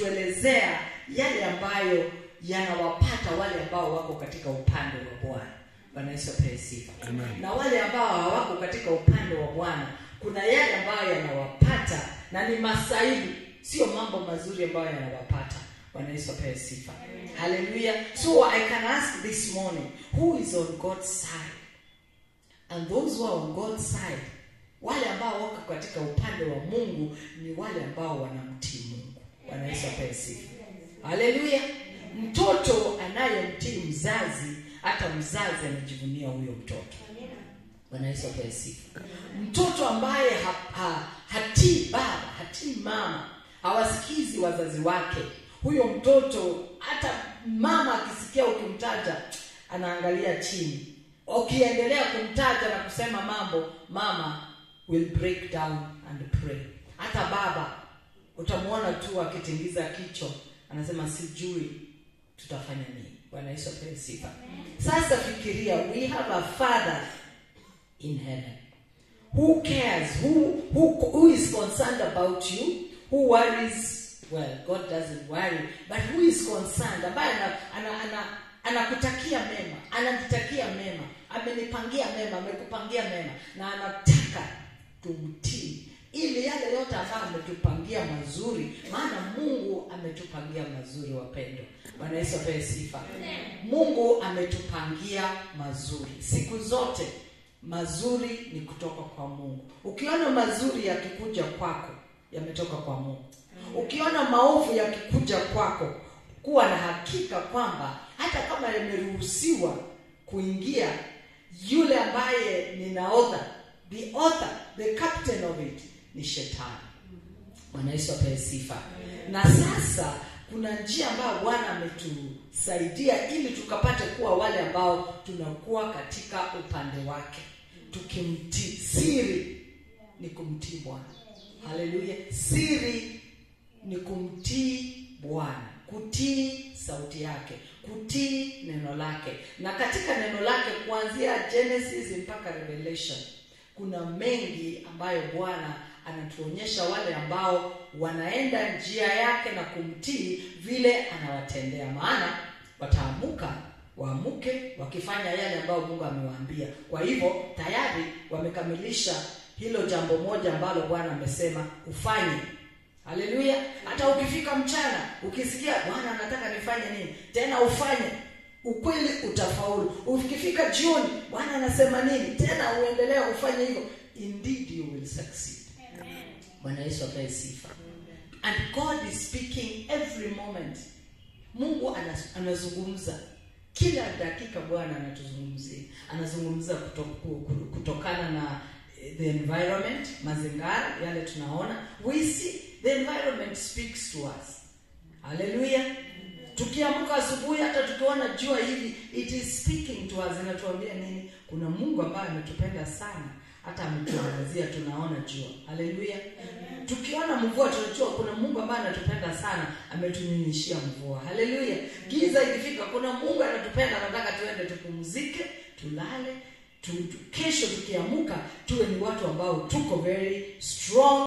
kutuelezea yale ambayo yanawapata wale ambao wako katika upande wa bwana bwana yesu apewe sifa na wale ambao hawako katika upande wa bwana kuna yale ambayo yanawapata na ni masaibu sio mambo mazuri ambayo yanawapata bwana yesu apewe sifa haleluya so i can ask this morning who is on god's side and those who are on god's side wale ambao wako katika upande wa mungu ni wale ambao wanamtii mungu bwana yesu apewe sifa haleluya mtoto anayemtii mzazi hata mzazi anajivunia huyo mtoto bwana yesu apewe sifa mtoto ambaye ha, ha, hatii baba hatii mama hawasikizi wazazi wake huyo mtoto hata mama akisikia ukimtaja anaangalia chini ukiendelea kumtaja na kusema mambo mama will break down and pray hata baba utamwona tu akitingiza kichwa anasema sijui tutafanya nini bwana yesu apewe sifa sasa fikiria we have a father in heaven who cares who, who, who is concerned about you who worries well god doesn't worry but who is concerned ambaye anakutakia ana, ana, ana anakutakia mema ananitakia mema amenipangia mema amekupangia mema na anataka tumtii ili yale yote ambayo ametupangia mazuri maana mungu ametupangia mazuri wapendo bwana yesu apewe sifa mungu ametupangia mazuri siku zote mazuri ni kutoka kwa mungu ukiona mazuri yakikuja kwako yametoka kwa mungu ukiona maovu yakikuja kwako kuwa na hakika kwamba hata kama yameruhusiwa kuingia yule ambaye ni naodha the author the captain of it ni shetani bwana yesu apewe sifa na sasa kuna njia ambayo bwana ametusaidia ili tukapate kuwa wale ambao tunakuwa katika upande wake tukimtii siri ni kumtii bwana haleluya siri ni kumtii bwana kutii sauti yake kutii neno lake na katika neno lake kuanzia genesis mpaka revelation kuna mengi ambayo bwana anatuonyesha wale ambao wanaenda njia yake na kumtii vile anawatendea maana wataamuka waamuke wakifanya yale ambayo mungu amewaambia kwa hivyo tayari wamekamilisha hilo jambo moja ambalo bwana amesema ufanye haleluya hata ukifika mchana ukisikia bwana anataka nifanye nini tena ufanye ukweli utafaulu ukifika jioni bwana anasema nini tena uendelee ufanye hivyo indeed you will succeed bwana yesu apewe sifa and god is speaking every moment mungu anas- anazungumza kila dakika bwana anatuzungumzia anazungumza kuto, ku- kutokana na eh, the environment mazingara yale tunaona we see the environment speaks to us haleluya tukiamka asubuhi hata tukiona jua hivi it is speaking to us inatuambia nini kuna mungu ambaye ametupenda sana hata ametuangazia tunaona jua haleluya tukiona mvua tunajua kuna mungu ambaye anatupenda sana ametunyunyishia mvua haleluya giza ikifika kuna mungu anatupenda anataka tuende tupumzike tulale tu, tu, kesho tukiamuka tuwe ni watu ambao tuko very strong